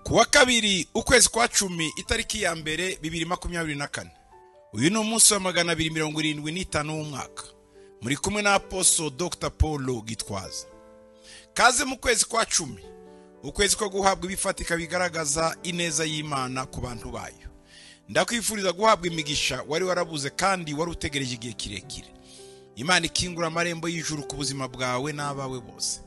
kuwa kabiri ukwezi kwa cumi itariki ya mbere bibiri makumyabiri na kane uyu ni umunsi wa magana abiri mirongo irindwi n'itanu w'umwaka muri kumwe na aposo dr paul gitwaza kaze mu kwezi kwa cumi ukwezi ko guhabwa ibifatika bigaragaza ineza y'imana ku bantu bayo ndakwifuriza guhabwa imigisha wari warabuze kandi wari utegereje igihe kirekire imana ikingura amarembo y'ijuru ku buzima bwawe n'abawe bose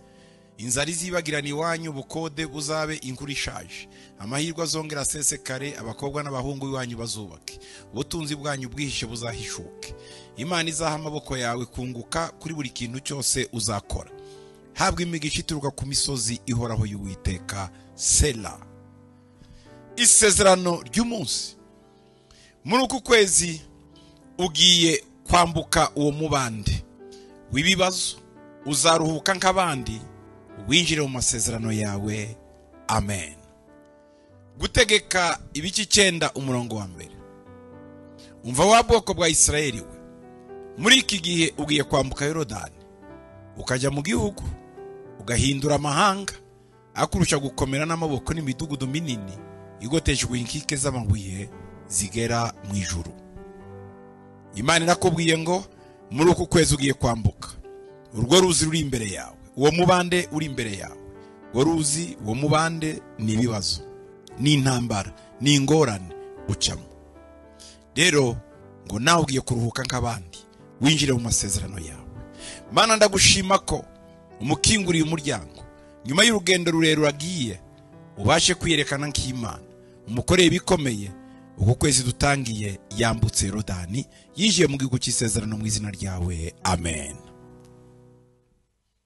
inzara izibagirana iwanyu ubukode buzabe inkuru ishaje amahirwe azongera asesekare abakobwa n'abahungu b'iwanyu bazubake ubutunzi bwanyu bwihishe buzahishuke imana izaha amaboko yawe kunguka kuri buri kintu cyose uzakora habwa imigisha ituruka ku misozi ihoraho y'uwiteka sera isezerano ry'umunsi muri uku kwezi ugiye kwambuka uwo mubande w'ibibazo uzaruhuka nk'abandi winjire mu masezerano yawe amen gutegeka ibice icyenda umurongo wa mbere umva wa bwoko bwa isirayeli we muri iki gihe ugiye kwambuka yorodani ukajya mu gihugu ugahindura amahanga akurusha gukomera n'amaboko n'imidugudu minini igotejwe inkike z'amabuye zigera mu ijuru imana irakubwiye ngo muri uku kwezi ugiye kwambuka urwo ruzi ruri imbere yawe uwo mubande uri imbere yawe uwo ruzi uwo mubande ni ibibazo ni intambara ni ingorane ucamo rero ngo nawe ugiye kuruhuka nk'abandi winjire mu masezerano yawe mana ndagushima ko umukinguriye umuryango nyuma y'urugendo rurerure agiye ubashe kwiyerekana nk'imana umukoreye ibikomeye uku kwezi dutangiye yambutse rodani yinjiye mu gihugu cy'isezerano mu izina ryawe amen